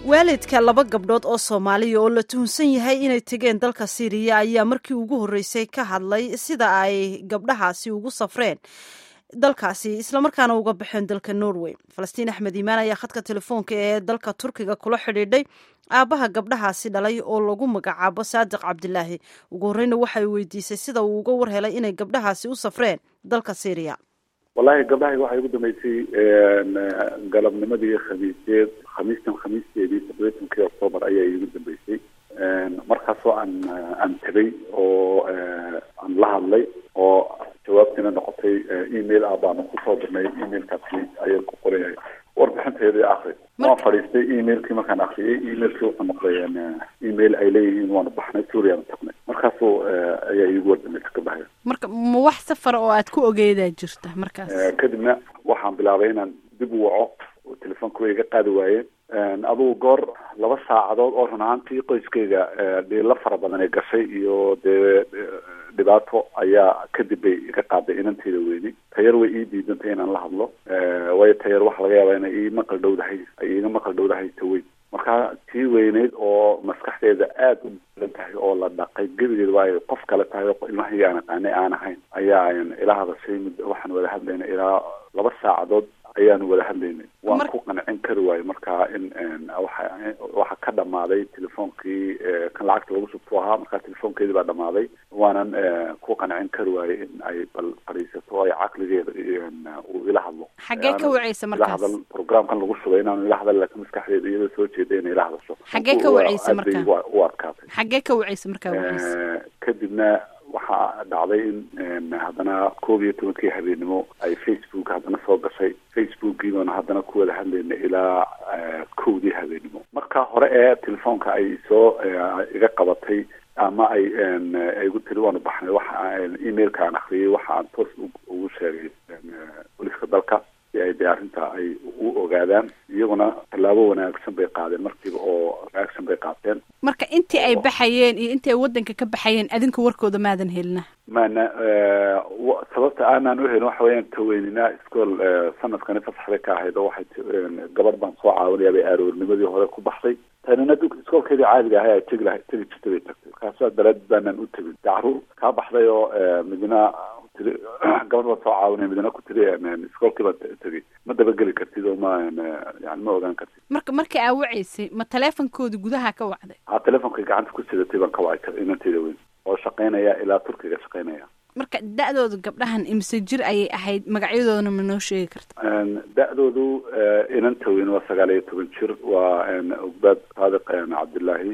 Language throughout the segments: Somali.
waalidka laba gabdhood oo soomaaliya oo la tuhunsan yahay inay tegeen dalka siiriya ayaa markii ugu horreysay ka hadlay sida ay gabdhahaasi ugu safreen dalkaasi islamarkaana uga baxeen dalka norway falastiin axmed iimaan ayaa khadka telefoonka ee dalka turkiga kula xidhiidhay aabbaha gabdhahaasi dhalay oo lagu magacaabo saadiq cabdilaahi ugu horreyna waxay weydiisay sida uu uga war helay inay gabdhahaasi u safreen dalka syriya wallahi gabdhahayga waxay ugu dambeysay galabnimadii khamiiseed khamiistan khamiisteedii toddobaytankii octoobar ayaa iigu dambeysay markaasoo aan aan tegay oo aan la hadlay oo jawaabtiina noqotay email ah baanu kusoo dirnay emailkaasi ayaan ku qorayahay warbixinteedii akri waan fadhiistay emailkii markaan akriyay emailkii wuxuu noqday email ay leeyihiin waanu baxnay suuriyaanu tagnay markaasuu ayaa iigu wardameysa gabdhahaya marka ma wax safara oo aad ku ogeedaa jirta markaas kadibna waxaan bilaabay inaan dib u waco oo telefoonka way iga qaadi waayeen adugu goor laba saacadood oo run ahaantii qoyskayga dhiilo fara badan ay gashay iyo dee dhibaato ayaa kadib bay iga qaaday inanteeda weyni tayar way ii diidantay inaan la hadlo waayo tayar waxaa laga yaabaa inay ii maqal dhowdahay ay iiga maqal dhowdahay taweyn marka tii weyneyd oo maskaxdeeda aada u balan tahay oo la dhaqay gebigeed waayo qof kale tahay oo ilmahayga aan aqaanay aan ahayn ayaa ila hadashay muddo waxaan wada hadlayna ilaa laba saacadood ayaanu wada hadlaynay waan ku qancin kari waayo marka in waxa waxa ka dhamaaday telefoonkii kan lacagta lagu subto ahaa markaa telefoonkeedii baa dhamaaday waanan ku qancin kari waayo in ay bal fadhiisato ay caqligeeda uu ila hadlo xaggee ka waceysa ila markaas hadal programkan lagu shubay inaanu ila hadal laakiin maskaxdeeda iyadoo soo jeeda inay ila hadasho Xaggee ka waceysa Aad bay markaa? u- u adkaatay xaggee ka waceysa markaa waceysa kadibna waxaa dhacday in haddana koob iyo tobankii habeenimo ay facebook haddana soo gashay facebookii baanu haddana ku wada hadlayna ilaa kowdii habeenimo marka hore ee telefoonka ay soo iga qabatay ama ay ay igu tiri waanu baxnay waxa emailka aan akriyay waxa aan toos ugu sheegay booliska dalka si ay dee arrinta ay u ogaadaan iyaguna tallaabo wanaagsan bay qaadeen markiiba oo wanaagsan bay qaateen marka intii ay baxayeen iyo intii ay waddanka ka baxayeen adinka warkooda maadan helina maana wa- sababta aanaan uhelin waxa weeyaan taweynina iskool sanadkani fasaxday ka ahayd oo waxay ti- gabadh baan soo caawinayaa bay aroornimadii hore ku baxday tanina dug iskoolkeedii caadiga ahay ay tegi lahay tegi jirtay bay tagtay markaasaa daraadid baanaan u tegin dee carruur kaa baxday oo midna tiri gabadh baan soo caawinaya midna ku tiri iskoolkii baan te- tegey ma dabageli kartid oo ma yani ma ogaan kartid marka markii aa waceysay ma taleefonkoodi gudaha ka wacday ha telefonkay gacanta ku sidatay baan ka wacay inanteeda weyn oo shaqaynaya ilaa turkiga shaqaynaya marka da-dooda gabdhahan imise jir ayay ahayd magacyadoodana ma noo sheegi karta da-doodu inanta weyn waa sagaal iyo toban jir waa ogbaad saadiq cabdillaahi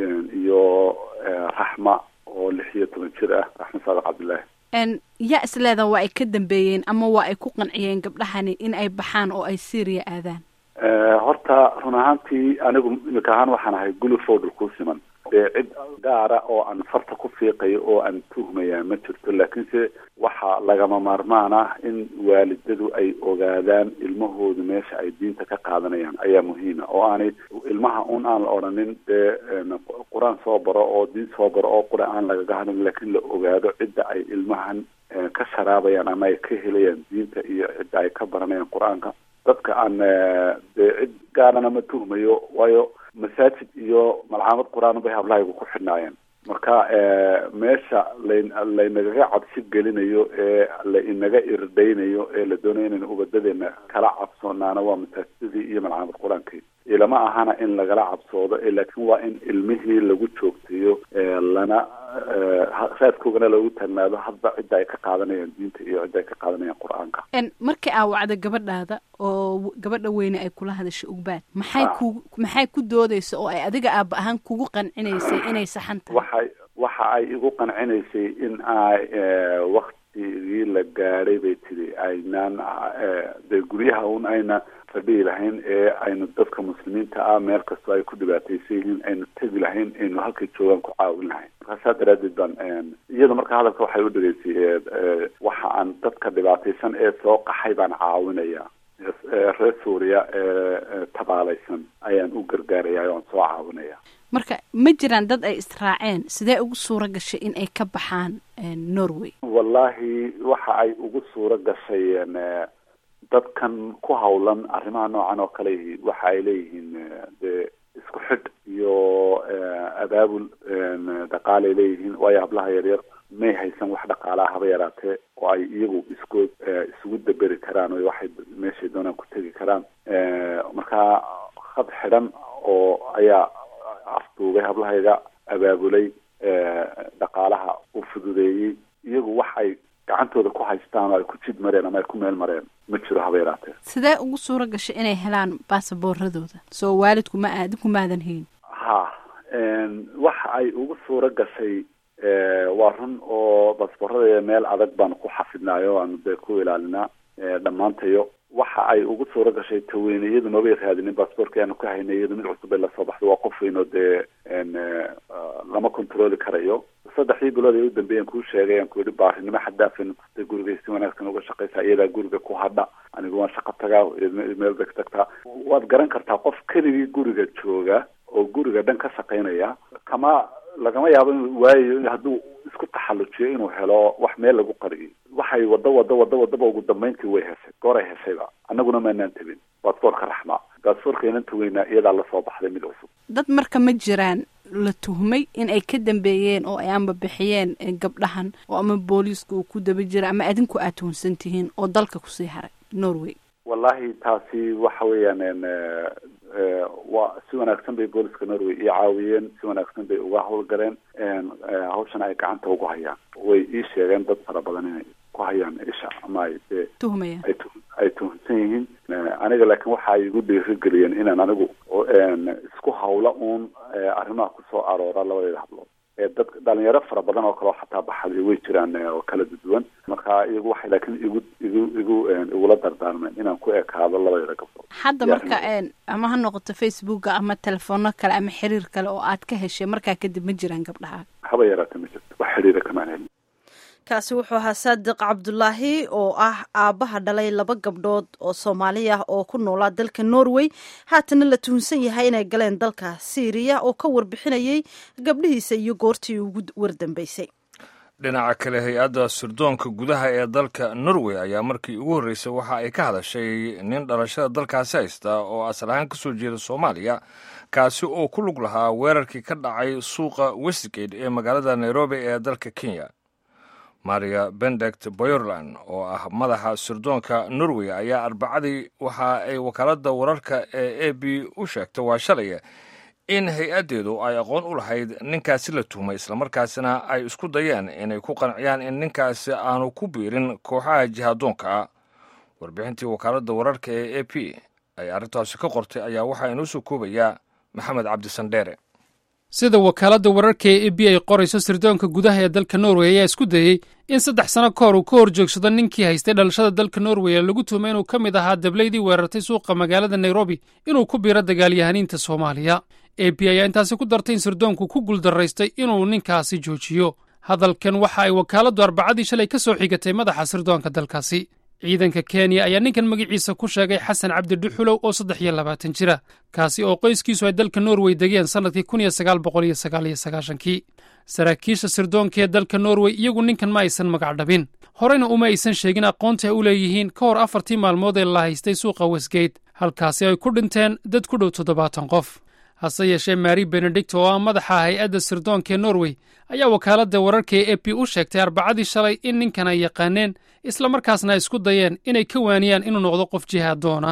iyo raxma oo lix iyo toban jir ah raxma saadiq cabdillaahi n yaa isleeda waa ay ka dambeeyeen ama waa ay ku qanciyeen gabdhahani in ay baxaan oo ay syria aadaan horta run ahaantii anigu imika ahaan waxaan ahay gulufo dhulkuu siman dee cid gaara oo aan farta ku fiiqayo oo aan tuhmaya ma jirto laakiinse waxaa lagama maarmaan ah in waalidadu ay ogaadaan ilmahoodu meesha ay diinta ka qaadanayaan ayaa muhiima oo aanay ilmaha un aan la odhanin dee qur-aan soo baro oo diin soo baro oo qura aan lagaga hadlin laakiin la ogaado cidda ay ilmahan ka sharaabayaan ama ay ka helayaan diinta iyo cidda ay ka baranayaan qur-aanka dadka aan dee cid gaarana ma tuhmayo waayo masaajid iyo malcaamad qur-aan bay hablahaygu ku xidhnaayeen marka meesha lan laynagaga cabsi gelinayo ee la inaga irdhaynayo ee la doonayo inaynu ubadadeena kala cabsoonaana waa masaajidadii iyo malcaamad qur-aankii ilama ahana in lagala cabsoodo laakiin waa in ilmihii lagu joogteeyo lana raadkoogana lagu taagnaado hadba cidda ay ka qaadanayaan diinta iyo cidda ay ka qaadanayaan qur-aanka n markii aa wacda gabadhaada oo gabadha weyne ay kula hadashay ugbaad maxay ku maxay ku doodaysa oo ay adiga aaba ahaan kugu qancinaysay inay saxan tahay waxay waxa ay igu qancinaysay in ay waktigii la gaadhay bay tiri aynaan dee guryaha un ayna fadhihi lahayn ee aynu dadka muslimiinta ah meel kastoo ay ku dhibaataysan yihiin aynu tegi lahayn aynu halkay joogaan ku caawin lahayn markaa saa daraadeed baan iyada marka hadalka waxay u dhegaysay waxa aan dadka dhibaataysan ee soo qaxay baan caawinaya reer suuriya ee tabaalaysan ayaan u gargaaraya oan soo caawinaya marka ma jiraan dad ay israaceen sidee ugu suura gashay in ay ka baxaan norway wallahi waxa ay ugu suura gashay dadkan ku hawlan arrimaha noocan oo kale waxa ay leeyihiin dee abaabul dhaqaalay leeyihiin waayo hablaha yaryar may haysan wax dhaqaalaha haba yaraatee oo ay iyagu isku isugu daberi karaan o waxay meeshay doonaan ku tegi karaan markaa khad xidhan oo ayaa afduubay hablahayaga abaabulay dhaqaalaha u fududeeyey iyagu wax ay gacantooda ku haystaan oo ay ku jid mareen ama ay ku meel mareen ma jiro haba yaraatee sidee ugu suura gashay inay helaan baasaboorradooda soo waalidku ma aadinku maadan hayn ha waxa ay ugu suura gashay waa run oo baasaboorradeeda meel adag baanu ku xafidnaayo aanu dee ku ilaalinaa dhammaantayo waxa ay ugu suura gashay taweyne iyadu noobay raadinin baasaboorka aanu ka haynay iyadu mid cusub ay lasoo baxday waa qof weyn oo dee lama controli karayo saddexdii bilood ee u dambeeyan kuu sheegay aan ku yihi baarinimo xadaafaynu tustay gurigay si wanaagsan uga shaqaysaa iyadaa guriga ku hadha anigu waan shaqo tagaa meel bay ka tagtaa waad garan kartaa qof keligii guriga jooga oo guriga dhan ka shaqaynaya kama lagama yaabo inuu waayayo hadduu isku taxallujiyo inuu helo wax meel lagu qariyo waxay wado wado wado wadaba ugu dambeyntii way heshay gooray heshayba annaguna maanaan tabin baasaboorka raxmaa baasaboorkaynan taweynaa iyadaa lasoo baxday mid cusub dad marka ma jiraan la tuhmay in ay ka dambeeyeen oo ay amba bixiyeen gabdhahan oo ama booliiska uu ku daba jira ama adinku aad tuhunsan tihiin oo dalka kusii haray norway wallahi taasi waxa weeyaan waa si wanaagsan bay booliska norway ii caawiyeen si wanaagsan bay uga howlgaleen hawshan ay gacanta ugu hayaan way ii sheegeen dad fara badan inay ku hayaan isha ama ay dee tuhmayaan ay tu ay tuhunsan yihiin aniga laakiin waxa ay igu dhiirigeliyeen inaan anigu isku hawla uun arrimaha kusoo aroora labadeeda hablood dad dhalinyaro fara badan oo kale oo xataa baxday way jiraan oo kala duwan marka iyagu waxay laakiin igu igu igu igula dardaarmeen inaan ku ekaado labadeeda gabdhood hadda marka ama ha noqoto facebooka ama telefono kale ama xiriir kale oo aad ka heshay markaa kadib ma jiraan gabdhaha haba yaraata ma jirto wax xiriira kamaan helin kaasi wuxuu ahaa saadiq cabdulaahi oo ah aabbaha dhalay laba gabdhood oo soomaali ah oo ku noolaa dalka norway haatana la tuhunsan yahay inay galeen dalka syriya oo ka warbixinayay gabdhihiisa iyo goortii ugu wardambeysay dhinaca kale hay-adda sirdoonka gudaha ee dalka norway ayaa markii ugu horreysay waxa ay ka hadashay nin dhalashada dalkaasi haysta oo asal ahaan ka soo jeeda soomaaliya kaasi oo ku lug lahaa weerarkii ka dhacay suuqa westgate ee magaalada nairobi ee dalka kenya maria bendect boyorland oo ah madaxa sirdoonka norway ayaa arbacadii waxa ay wakaaladda wararka ee a b u sheegtay waa shalaya in hay-addeedu ay aqoon u lahayd ninkaasi la tuhmay islamarkaasina ay isku dayeen inay ku qanciyaan in ninkaasi aanu ku biirin kooxaha jihadoonka ah warbixintii wakaaladda wararka ee a p ay arrintaasi ka qortay ayaa waxaa inoo soo koobayaa maxamed cabdisandheere sida wakaaladda wararka ee e b ay qorayso sirdoonka gudaha ee dalka norway ayaa isku dayey in saddex sano ka hor uu ka hor joogsado ninkii haystay dhalashada dalka norway ee lagu tuhmay inuu ka mid ahaa dablaydii weerartay suuqa magaalada nairobi inuu ku biiro dagaalyahaniinta soomaaliya e b ayaa intaasi ku dartay in sirdoonku ku guuldaraystay inuu ninkaasi joojiyo hadalkan waxa ay wakaaladdu arbacadii shalay ka soo xigatay madaxa sirdoonka dalkaasi ciidanka kenya ayaa ninkan magaciisa ku sheegay xasan cabdi dhuxulow oo saddex iyo labaatan jira kaasi oo qoyskiisu ay dalka norway degeen sannadkii kun iyo sagaal boqol iyo sagaal iyo sagaashankii saraakiisha sirdoonka ee dalka norway iyagu ninkan ma aysan magacdhabin horeyna uma aysan sheegin aqoonta ay u leeyihiin ka hor afartii maalmood ee la haystay suuqa westgate halkaasi ay ku dhinteen dad ku dhow toddobaatan qof hase yeeshee mari benedict oo ah madaxa hay-adda sirdoonka ee norway ayaa wakaaladda wararka ee e p u sheegtay arbacadii shalay in ninkan ay yaqaaneen islamarkaasna ay isku dayeen inay ka waaniyaan inuu noqdo qof jihaad doona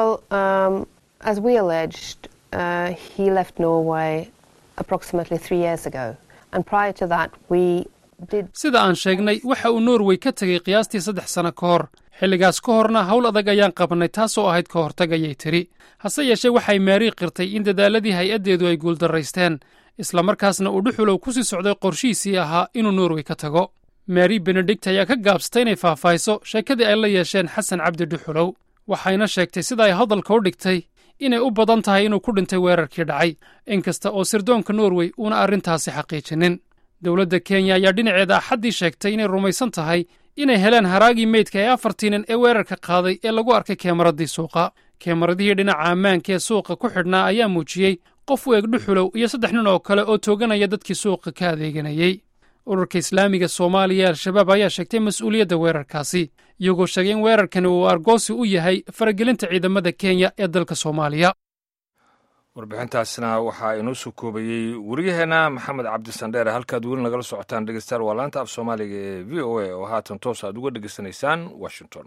sida aan sheegnay waxa uu norway ka tegey qiyaastii saddex sano ka hor xilligaas ka horna howl adag ayaan qabannay taasoo ahayd ka hortag ayay tidhi hase yeeshee waxay maari qirtay in dadaaladii hay-addeedu ay guuldarraysteen islamarkaasna uu dhuxulow ku sii socday qorshihiisii ahaa inuu norway ka tago mari benedict ayaa ka gaabsatay inay faahfaahiso sheekadii ay la yeesheen xasan cabdi dhuxulow waxayna sheegtay sida ay hadalka u dhigtay inay u badan tahay inuu ku dhintay weerarkii dhacay inkasta oo sirdoonka norway uuna arrintaasi xaqiijinin dowladda kenya ayaa dhinaceeda axaddii sheegtay inay rumaysan tahay inay heleen haraagii meydka ee afartii nin ee weerarka qaaday ee lagu arkay keemaradii suuqa keemaradihii dhinaca ammaanka ee suuqa ku xidhnaa ayaa muujiyey qof u eg dhuxulow iyo saddex nin oo kale oo tooganaya dadkii suuqa ka adeeganayey ururka islaamiga soomaaliya ee al-shabaab ayaa sheegtay mas-uuliyadda weerarkaasi iyagoo sheegay in weerarkani uu argoosi u yahay faragelinta ciidamada kenya ee dalka soomaaliya warbixintaasna waxaa inoo soo koobayey waryaheena maxamed cabdisandheere halkaad weli nagala socotaan dhegeystayaal waa laanta af soomaaliga ee v o a oo haatan toos aad uga dhegeysanaysaan washington